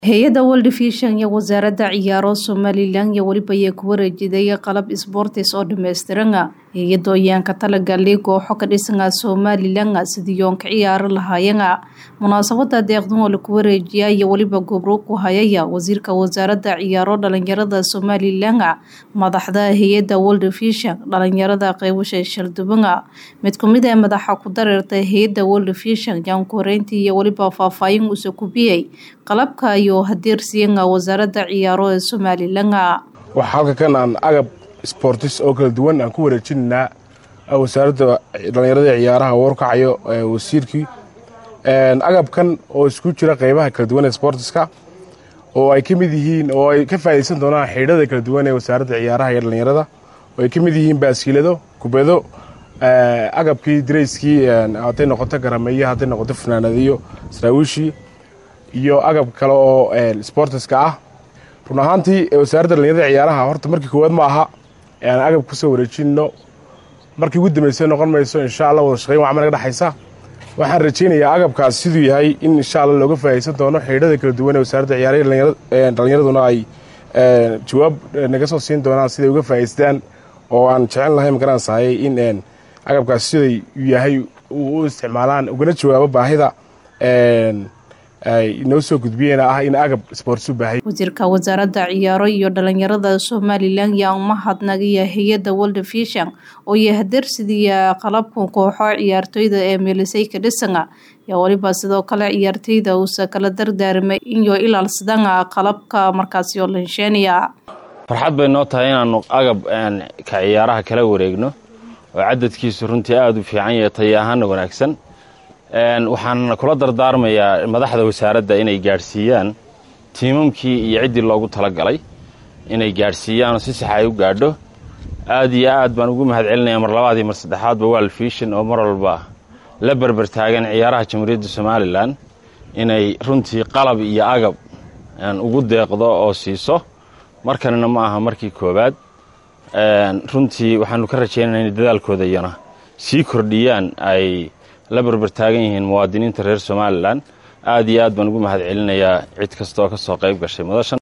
hay-adda world vision iyo wasaaradda ciyaaro somalilan iyo weliba ayaa ku wareejiday qalab sboortis oo dhammaystiran hay-adda ayaanka talagalay kooxo ka dhisana somalilan sidii yoon ka ciyaari lahaayeen munaasabada deeqdan oo laku wareejiya iyo weliba gobro ku hayaya wasiirka wasaaradda ciyaaro dhalinyarada somalilan madaxda hay-adda world vision dhalinyarada qeybasha shalduban mid kumid ee madaxa ku dareerta hay-adda world vision yaan ku horeyntii iyo weliba faahfaahin uuse kubiyey qalabka iyo hadeersiiyana wasaaradda ciyaaro ee somalilan waxaa halka kan aan agab sboortis oo kala duwan aan ku wareejinaynaa wasaaradda dhallinyarada ciyaaraha warkacayo wasiirkii agabkan oo isku jira qeybaha kala duwan ee sboortiska oo ay ka mid yihiin oo ay ka faa'idaysan doonaan xidhada kala duwan ee wasaaradda ciyaaraha iyo dhallinyarada oo ay ka mid yihiin baaskiilado kubado agabkii darayskii hadday noqoto garameeyo hadday noqoto fanaanadiyo saraawiishii iyo agab kale oo sboortiska ah run ahaantii wasaaradda dhallinyarada ciyaaraha horta markii koowaad ma aha aan agab kusoo wareejinno markii ugu dambaysa noqon mayso insha allah wada shaqayn waa naga dhexaysa waxaan rajaynayaa agabkaas siduu yahay in insha alla looga faa'idaysan doono xidhada kala duwan ee wasaaradda ciyaaraha dhallinyaraduna ay jawaab naga soo siin doonaan siday uga faa'idaystaan oo aan jecel lahay magaranaysahay in agabkaas siday yahay u isticmaalaan ugana jawaabo baahida ay noo soo gudbiyeen ah in agab sboorts u baahay wasiirka wasaaradda ciyaaro iyo dhalinyarada somalilan yaa umahadnagaya hay-adda world vision oo iyo hadeersidiya qalabka kooxo ciyaartooyda ee meelisay ka dhisana yaa weliba sidoo kale ciyaartooyda uusa kala dardaarmay inyo ilaalsadana qalabka markaasi oo lansheeniya farxad bay noo tahay inaanu agab ka ciyaaraha kala wareegno oo cadadkiisu runtii aada u fiican yahay taya ahaana wanaagsan waxaan kula dardaarmayaa madaxda wasaaradda inay gaadhsiiyaan tiimamkii iyo ciddii loogu talagalay inay gaadhsiiyaanoo si sax ay u gaadho aad iyo aad baan ugu mahad celinaya mar labaad iyo mar saddexaadba world vision oo mar walba la berber taagan ciyaaraha jamhuuriyadda somalilan inay runtii qalab iyo agab ugu deeqdo oo siiso markanina ma aha markii koowaad runtii waxaanu ka rajaynana inay dadaalkooda iyana sii kordhiyaan ay la berber taagan yihiin muwaadiniinta reer somalilan aad iyo aad baan ugu mahad celinayaa cid kasta oo ka soo qayb gashay madashan